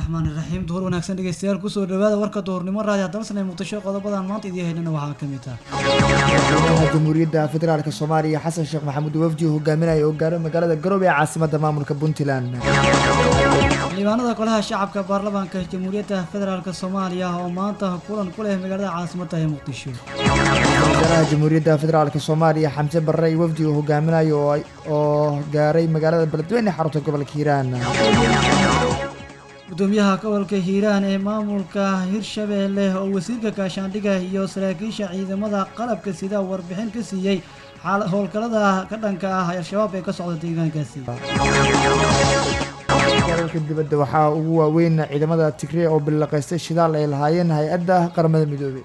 raxmaani raxiim duhur wanaagsan dhegeystayaal kusoo dhawaada warka duhurnimo raadi hadalsanay muqdisho qodobadan maanta idiin haynana waxaa ka mid ah madaxweynaha jamhuuriyadda federaalk soomaaliya xasan sheekh maxamuud wafdi uu hogaaminaya oo gaaro magaalada garoobe ee caasimada maamulka puntland xildhibaanada golaha shacabka baarlamaanka jamhuuriyadda federaalk soomaaliya oo maanta kulan ku leh magaalada caasimada ee muqdisho wasaaraha jamhuuriyadda federaalk soomaaliya xamse barre iyo wafdi uu hogaaminayo oo gaaray magaalada beledweyne xarunta gobolka hiiraan gudoomiyaha gobolka hiiraan ee maamulka hirshabeelle oo wasiirka gaashaandhiga iyo saraakiisha ciidamada qalabka sida warbixin ka siiyey howlgallada ka dhanka ah al-shabaab ee ka socda deegaankaasi dalka dibadda waxaa ugu waaweyn ciidamada tigre oo billaqaystay shidaal ay lahaayeen hay-adda qaramada midoobey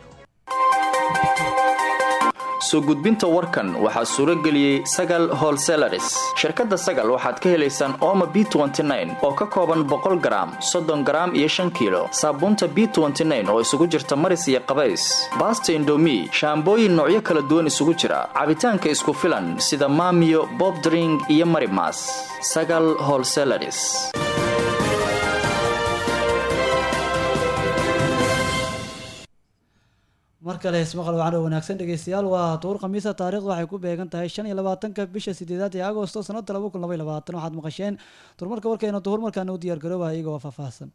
soo gudbinta warkan waxaa suuro geliyey sagal holselaris shirkadda sagal waxaad ka helaysaan ooma b oo ka kooban boqol garaam soddon garaam iyo shan kiilo saabuunta b oo isugu jirta maris iyo qabays baasta indomi shaambooyin noocyo kala duwan isugu jira cabitaanka isku filan sida maamiyo bobdring iyo marimas sagal holselaris mar kale ismaqal wacan oo wanaagsan dhegeystayaal waa duur khamiisa taarikhdu waxay ku beegan tahay shan iyo labaatanka bisha sideedaad ee agosto sanada laba kun laba iyo labaatan waxaad maqasheen durmarka warkeena duhur markaana u diyaar garooba iyagoo faahfaahsan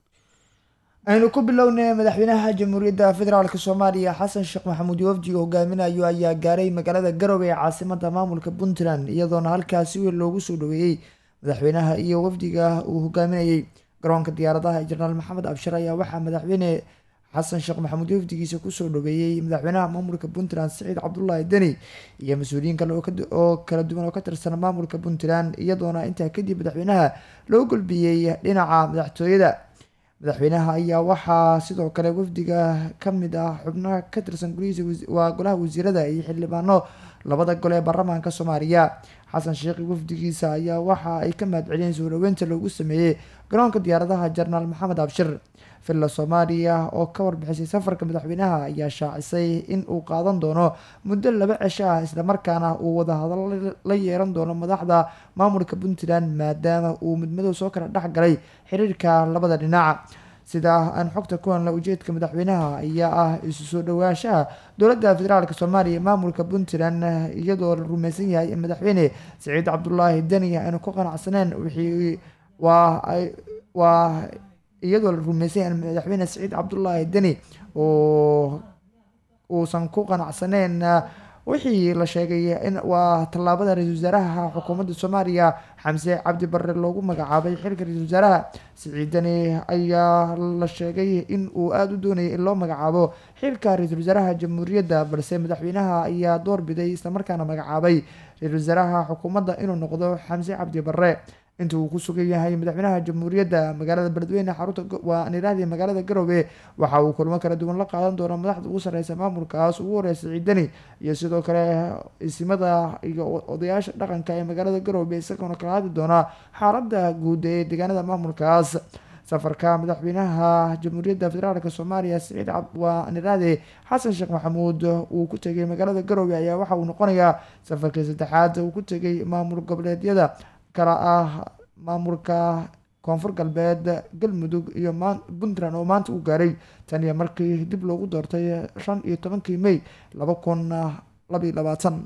aynu ku bilownay madaxweynaha jamhuuriyadda federaalk soomaaliya xasan sheekh maxamuud wafdi uu hogaaminayo ayaa gaaray magaalada garowe ee caasimada maamulka puntland iyadoona halkaasi weyn loogu soo dhaweeyey madaxweynaha iyo wafdiga uu hogaaminayey garoonka diyaaradaha ee jenaraal maxamed abshir ayaa waxaa madaxweyne xasan sheekh maxamuud wafdigiisa kusoo dhaweeyey madaxweynaha maamulka puntland siciid cabdulaahi deni iyo mas-uuliyiin kale oo kala duwan oo ka tirsan maamulka puntland iyadoona intaa kadib madaxweynaha loo gulbiyey dhinaca madaxtooyada madaxweynaha ayaa waxaa sidoo kale wafdiga kamid ah xubnaha ka tirsan gurihiisa waa golaha wasiirada iyo xildhibaano labada gole ee baarlamaanka soomaaliya xasan sheekhi wafdigiisa ayaa waxa ay ka mahadceliyeen soo dhaweynta loogu sameeyey garoonka diyaaradaha jenaraal maxamed abshir villa soomaaliya oo ka warbixisay safarka madaxweynaha ayaa shaacisay in uu qaadan doono muddo laba cisho ah islamarkaana uu wadahadalo la yeelan doono madaxda maamulka puntland maadaama uu midmadow soo kala dhex galay xiriirka labada dhinac sida aan xogta ku hanla ujeedka madaxweynaha ayaa ah isu soo dhawaanshaha dowladda federaalk soomaaliya ee maamulka puntland iyadoo la rumeysan yahay in madaxweyne siciid cabdulaahi deni aanu ku qanacsaneen wixii waa waa iyadoo la rumeysay in madaxweyne siciid cabdulaahi deni oo uusan ku qanacsaneyn wixii la sheegay in waa tallaabada ra-isul wasaaraha xukuumadda soomaaliya xamse cabdi barre loogu magacaabay xilka ra-isul wasaaraha siciid deni ayaa la sheegay in uu aada u doonayay in loo magacaabo xilka ra-isul wasaaraha jamhuuriyadda balse madaxweynaha ayaa doorbiday islamarkaana magacaabay ra-isul wasaaraha xukuumadda inuu noqdo xamse cabdi barre inta uu ku sugan yahay madaxweynaha jamhuuriyadda magaalada beledweyne xarunta waa nirahdii magaalada garowe waxa uu kulmo kala duwan la qaadan doona madaxda ugu sareysa maamulkaas ugu horeysa ciidani iyo sidoo kale isimada iyo odayaasha dhaqanka ee magaalada garowe isagoona kala hadli doona xaalada guud ee deegaanada maamulkaas safarka madaxweynaha jamhuuriyadda federaalk soomaaliya siciid waa niraade xasan sheekh maxamuud uu ku tegay magaalada garowe ayaa waxa uu noqonayaa safarkii saddexaad uu ku tegay maamul goboleedyada kala ah maamulka koonfur galbeed galmudug iyo puntland oo maanta u gaaray tan iyo markii dib loogu doortay shan iyo tobankii may laba kun labaiyo labaatan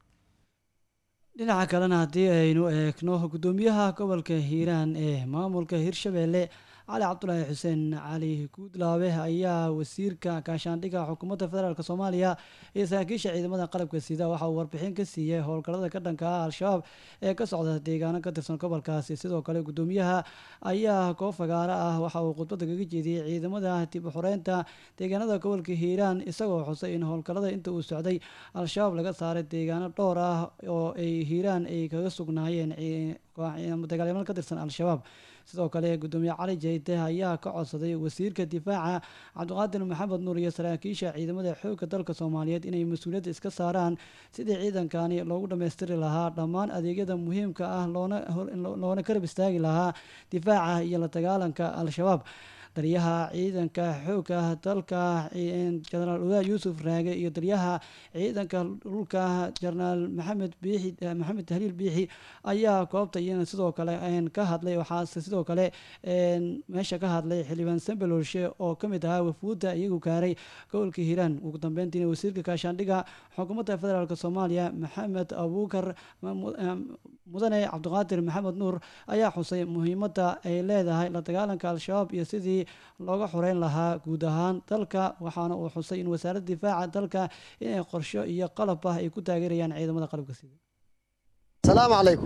dhinaca kalena haddii aynu eegno gudoomiyaha gobolka hiiraan ee maamulka hirshabeelle cali cabdulaahi xuseen cali guudlaabe ayaa wasiirka gaashaandhiga xukuumadda federaalk soomaaliya iyo saraakiisha ciidamada qalabka sida waxa uu warbixin ka siiyey howlgallada ka dhanka ah al-shabaab ee ka socda deegaano ka tirsan gobolkaasi sidoo kale gudoomiyaha ayaa koob fagaaro ah waxa uu khudbadda kaga jeediyey ciidamada dib u xoreynta deegaanada gobolka hiiraan isagoo xusay in howlgallada inta uu socday al-shabaab laga saaray deegaano dhowr ah oo ay hiiraan ay kaga sugnaayeen dagaalyaman ka tirsan al-shabaab sidoo kale gudoomiye cali jeyte ayaa ka codsaday wasiirka difaaca cabdiqaadir maxamed nuur iyo saraakiisha ciidamada xoogga dalka soomaaliyeed inay mas-uuliyadda iska saaraan sidii ciidankani loogu dhammaystiri lahaa dhammaan adeegyada muhiimka ah loona karab istaagi lahaa difaaca iyo la dagaalanka al-shabaab taliyaha ciidanka xoogga dalka jenaraal odaa yuusuf raage iyo taliyaha ciidanka dhulka jenaraal maxamed biixi maxamed tahliil biixi ayaa goobta iyana sidoo kale ka hadlay waxaase sidoo kale meesha ka hadlay xildhibaan sambelolshe oo ka mid ahaa wafuudda iyagu gaaray gobolka hiiraan ugu dambeyntiina wasiirka kaashaandhiga xukuumadda federaalk soomaaliya maxamed abuukar mudane cabdiqaadir maxamed nuur ayaa xusay muhiimadda ay leedahay la dagaalanka al-shabaab iyo sidii looga xoreyn lahaa guud ahaan dalka waxaana uu xusay in wasaaradda difaaca dalka inay qorsho iyo qalab ah ay ku taageerayaan ciidamada qalabka sida asalaamu calaykum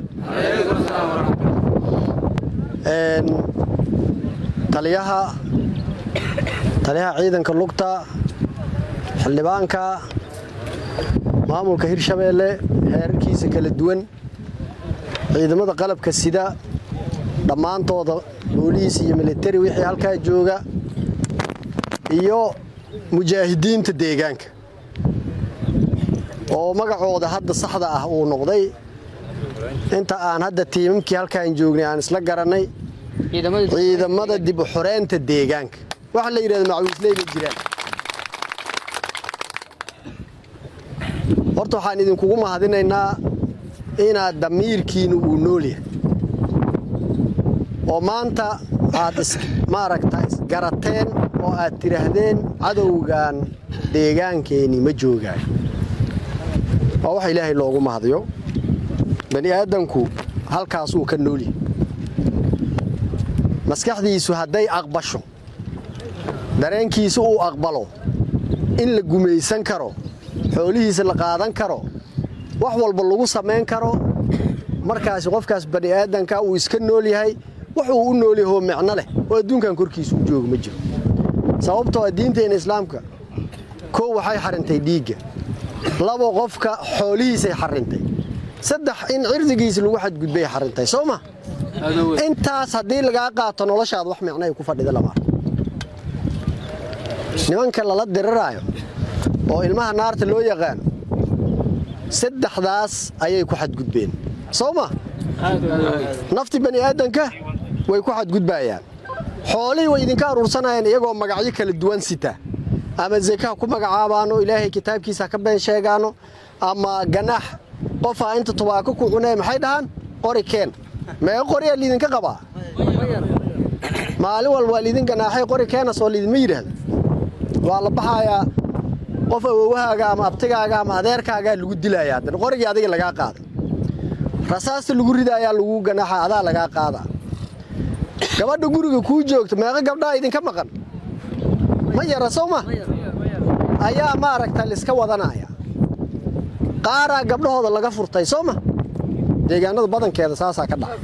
taliyaha taliyaha ciidanka lugta xildhibaanka maamulka hirshabeelle heerarkiisa kala duwan ciidamada qalabka sida dhammaantooda booliis iyo militari wixii halkaa jooga iyo mujaahidiinta deegaanka oo magacooda hadda saxda ah uu noqday inta aan hadda tiimamkii halkaan joognay aan isla garannay ciidamada dib u xoreynta deegaanka waxa la yidhahda macawiisley ma jiraan horta waxaan idinkugu mahadinaynaa inaad damiirkiinu uu nool yahay oo maanta aad maaragta isgarateen oo aad tidhaahdeen cadowgan deegaankeenni ma joogaan waa wax ilaahay loogu mahadiyo bani aadamku halkaasuu ka nool yahay maskaxdiisu hadday aqbasho dareenkiisa uu aqbalo in la gumaysan karo xoolihiisa la qaadan karo wax walba lagu samayn karo markaasi qofkaas bani aadanka uu iska nool yahay wuxuu u nool yahoo micno leh oo adduunkan korkiisa u jooga ma jiro sababtoo a diinteenna islaamka kow waxay xarintay dhiigga labo qofka xoolihiisay xarintay saddex in cirdigiisa lagu xadgudbay xarintay soo ma intaas haddii lagaa qaato noloshaada wax micno ay ku fadhida lama arko nimanka lala diriraayo oo ilmaha naarta loo yaqaano saddexdaas ayay ku xadgudbeen soo ma nafti bani aadanka way ku xadgudbaayaan xoolihii way idinka aruursanayaan iyagoo magacyo kala duwan sita ama zeka ku magacaabaano ilaahay kitaabkiisa ka been sheegaano ama ganaax qofaa inta tubaako ku cunee maxay dhahaan qori keen mee qoriyaa liidinka qabaa maalin walba waa liidin ganaaxay qori keenas oo liidinma yidhaahda waa la baxayaa qof awowahaaga ama abtigaaga ama adeerkaagaa lagu dilayaa haddana qorigii adiga lagaa qaada rasaasta lagu ridaayaa lagu ganaaxa adaa lagaa qaadaa gabadha guriga kuu joogta meeqa gabdhaa idinka maqan ma yara soo ma ayaa maaragta liska wadanaya qaaraa gabdhahooda laga furtay soo ma deegaanada badankeeda saasaa ka dhaca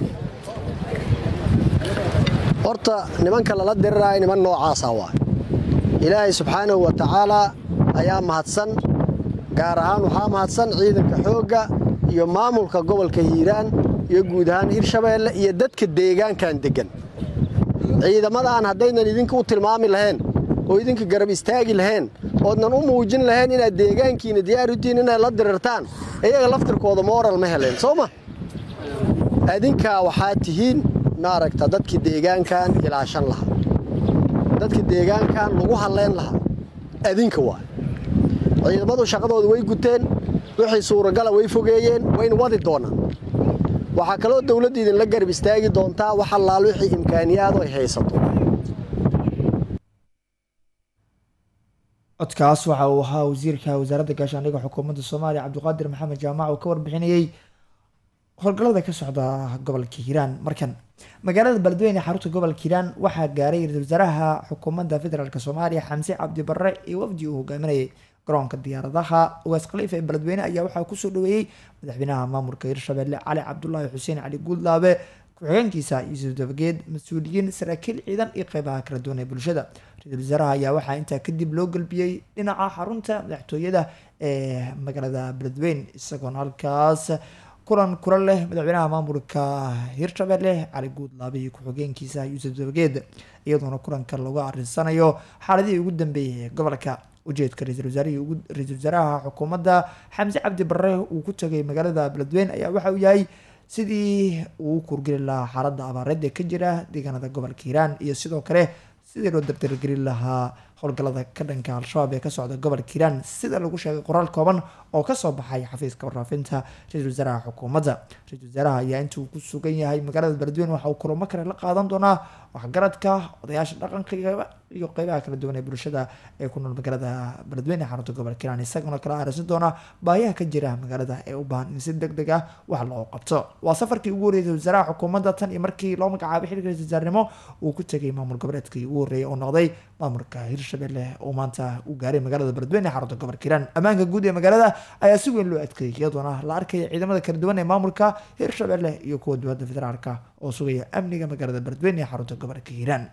horta nimanka lala diriraayo niman noocaasaa waay ilaahay subxaanahu wa tacaalaa ayaa mahadsan gaar ahaan waxaa mahadsan ciidanka xoogga iyo maamulka gobolka hiiraan iyo guud ahaan hirshabeelle iyo dadka deegaankan deggan ciidamadan haddaynan idinka u tilmaami lahayn oo idinka garab istaagi lahayn oodnan u muujin lahayn inaad deegaankiina diyaar u tihiin inaad la dirirtaan iyaga laftirkooda mooral ma heleen soo ma adinkaa waxaa tihiin maaragta dadkii deegaankan ilaashan lahaa dadka deegaankan lagu hadlayn lahaa adinka waa ciidamadu shaqadooda way guteen wixii suuragala way fogeeyeen wayna wadi doonaan waxaa kaloo dawladda idinla garab istaagi doontaa wax allaal wixii imkaaniyaadu ay haysato codkaas waxa uu ahaa wasiirka wasaaradda gaashaandhigga xukuumadda soomaaliya cabdiqaadir maxamed jaamac oo ka warbixinayey howlgallada ka socda gobolka hiiraan markan magaalada beledweyne ee xarunta gobolka hiiraan waxaa gaaray ra-iisul wasaaraha xukuumadda federaalk soomaaliya xamse cabdi barre iyo wafdi uu hogaaminayay garoonka diyaaradaha ugaas khaliifa ee beledweyne ayaa waxaa kusoo dhaweeyey madaxweynaha maamulka hirshabelle cali cabdulaahi xuseen cali guudlaabe ku-xigeenkiisa yuusuf dabageed mas-uuliyiin saraakiil ciidan iyo qeybaha kala duwan ee bulshada ra-iisul wasaaraha ayaa waxaa intaa kadib loo gelbiyey dhinaca xarunta madaxtooyada ee magaalada beledweyne isagoona halkaas kulan kula leh madaxweynaha maamulka hirshabelle cali guudlaabe iyo ku-xigeenkiisa yuusuf dabageed iyadoona kulanka lagu arinsanayo xaaladihii ugu dambeeyay ee gobolka ujeedka ra-iisul wasaarihii ra-iisul wasaaraha xukuumadda xamse cabdi barre uu ku tagay magaalada beledweyne ayaa waxa uu yahay sidii uu kurgeli lahaa xaaladda abaareed ee ka jira deegaanada gobolka hiiraan iyo sidoo kale sidii loo dabdargelin lahaa howlgallada ka dhanka al-shabaab ee ka socda gobolka hiiraan sida lagu sheegay qoraal kooban oo kasoo baxay xafiiska warfaafinta ra-isul wasaaraha xukuumadda ra-isul wasaaraha ayaa intuu ku sugan yahay magaalada beledweyne waxa uu kulamo kale la qaadan doonaa waxgaradka odayaasha dhaqanka iyo qeybaha kala duwan ee bulshada ee ku nool magaalada beledweyne xarunta gobolka hiiraan isaguna kala aarisan doona baahiyaha ka jira magaalada ee u baahan in si deg deg ah wax loo qabto waa safarkii ugu horreeyay wasaaraha xukuumadda tan iyo markii loo magacaabay xilka ra-isul wasaarnimo uu ku tegay maamul goboleedkii ugu horreeyay oo noqday maamulka hirshabelle oo maanta u gaaray magaalada beledweyne ee xarunta gobolka hiiraan ammaanka guud ee magaalada ayaa si weyn loo adkeeyay iyadoona la arkaya ciidamada kala duwan ee maamulka hirshabelle iyo kuwa dowladda federaalka oo sugaya amniga magaalada beledweyne ee xarunta gobolka hiiraan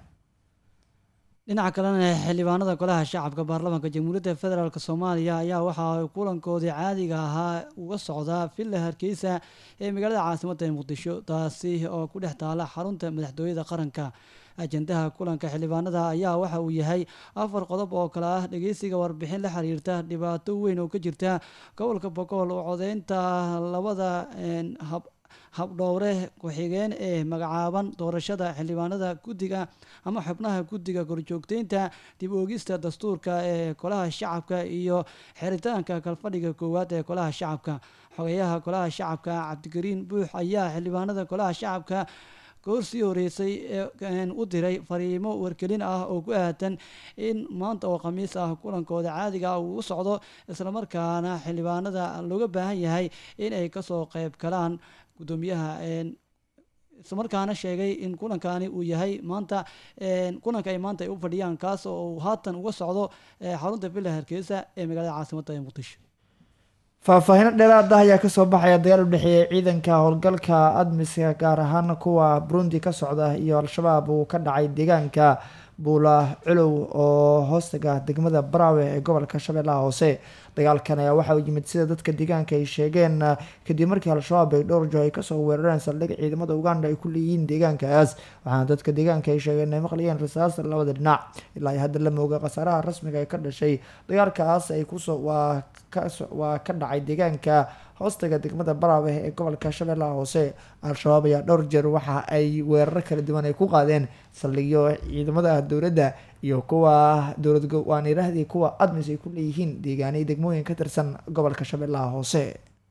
dhinaca kalena xildhibaanada golaha shacabka baarlamaanka jamhuuriyadda federaalk soomaaliya ayaa waxa ay kulankoodii caadiga ahaa uga socdaa villa hargeysa ee magaalada caasimadda ee muqdisho taasi oo ku dhex taala xarunta madaxtooyada qaranka ajendaha kulanka xildhibaanada ayaa waxa uu yahay afar qodob oo kale ah dhegeysiga warbixin la xiriirta dhibaato weyn oo ka jirta gobolka bogool oo codeynta labada hab habdhowre ku-xigeen ee magacaaban doorashada xildhibaanada guddiga ama xubnaha guddiga korjoogteynta dib oogista dastuurka ee golaha shacabka iyo xiritaanka kalfadhiga koowaad ee golaha shacabka xogeyaha golaha shacabka cabdikariin buux ayaa xildhibaanada golaha shacabka goor sii horeysay u diray fariimo wargelin ah oo ku aadan in maanta oo khamiis ah kulankooda caadiga ah uu u socdo islamarkaana xildhibaanada looga baahan yahay in ay kasoo qeyb galaan gudoomiyaha islamarkaana sheegay in kulankani uu yahay maanta kulanka ay maanta ay u fadhiyaan kaas oo uu haatan uga socdo xarunta villa hargeysa ee magaalada caasimadda ee muqdisho faahfaahino dheeraad ah ayaa kasoo baxaya dagaal u dhexeeya ciidanka howlgalka admiska gaar ahaan kuwa burundi ka socda iyo al-shabaab uu ka dhacay deegaanka buula culow oo hoostaga degmada baraawe ee gobolka shabeellaha hoose dagaalkan ayaa waxa uu yimid sida dadka deegaanka ay sheegeen kadib markii al-shabaab ay dhowr jo ay kasoo weerareen saldhig ciidamada uganda ay ku leeyihiin deegaankaas waxaana dadka deegaanka ay sheegeen ay maqlayeen rasaas labada dhinac ilaa hadda la mooga khasaaraha rasmiga ee ka dhashay dagaalkaas ay kusoo waa waa ka dhacay deegaanka hoostaga degmada baraawe ee gobolka shabeellaha hoose al-shabaab ayaa dhowr jeer waxa ay weeraro kala duwan ay ku qaadeen saldhigyo ciidamada dowladda iyo kuwa dowlad waanirahdii kuwa admis ay ku leeyihiin deegaanay degmooyin ka tirsan gobolka shabeellaha hoose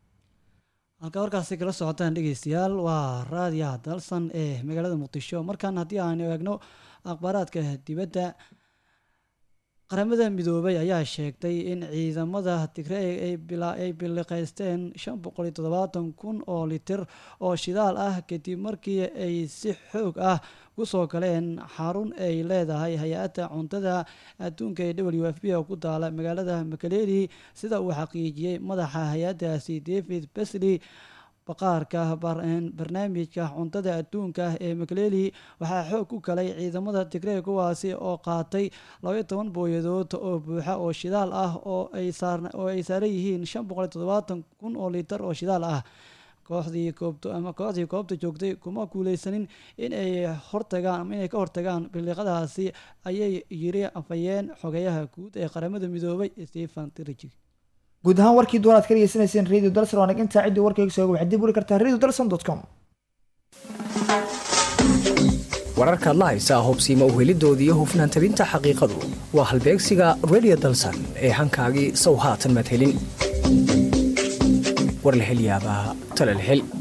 halkaa warkaasi kala socotaan dhegeystayaal waa raadiyaha dalsan ee magaalada muqdisho markaan haddii aan eegno akhbaaraadka dibadda qaramada midoobay ayaa sheegtay in ciidamada tigray ay biliqaysteen shan boqol iyo toddobaatan kun oo litir oo shidaal ah kadib markii ay si xoog ah kusoo galeen xarun ay leedahay hay-adda cuntada adduunka ee w f b oo ku taala magaalada makaleli sida uu xaqiijiyey madaxa hay-addaasi david besley baqaarka barnaamijka cuntada adduunka ee makaleli waxaa xoog ku galay ciidamada tigrey kuwaasi oo qaatay labaiyo toban booyadood oo buuxa oo shidaal ah oo ay saaran yihiin shan boqol iyo toddobaatan kun oo litar oo shidaal ah kooxdii koobto ama kooxdii koobta joogtay kuma guuleysanin in ay hortagaan ama inay ka hortagaan biliiqadaasi ayay yiri afhayeen xogeyaha guud ee qaramada midoobay stephen trigi guud ahaan warkii duwan aad ka dhegeysanayseen radio dalson waanag intaa ciddii warkayga sooga waxaad dib uli kartaa radio dalson dot com wararkaad la haysaa hubsiima uhelidooda iyo hufnaan tabinta xaqiiqadu waa halbeegsiga radio dalsan ee hankaagii sow haatan madhelin war la hel yaabaa tala la hel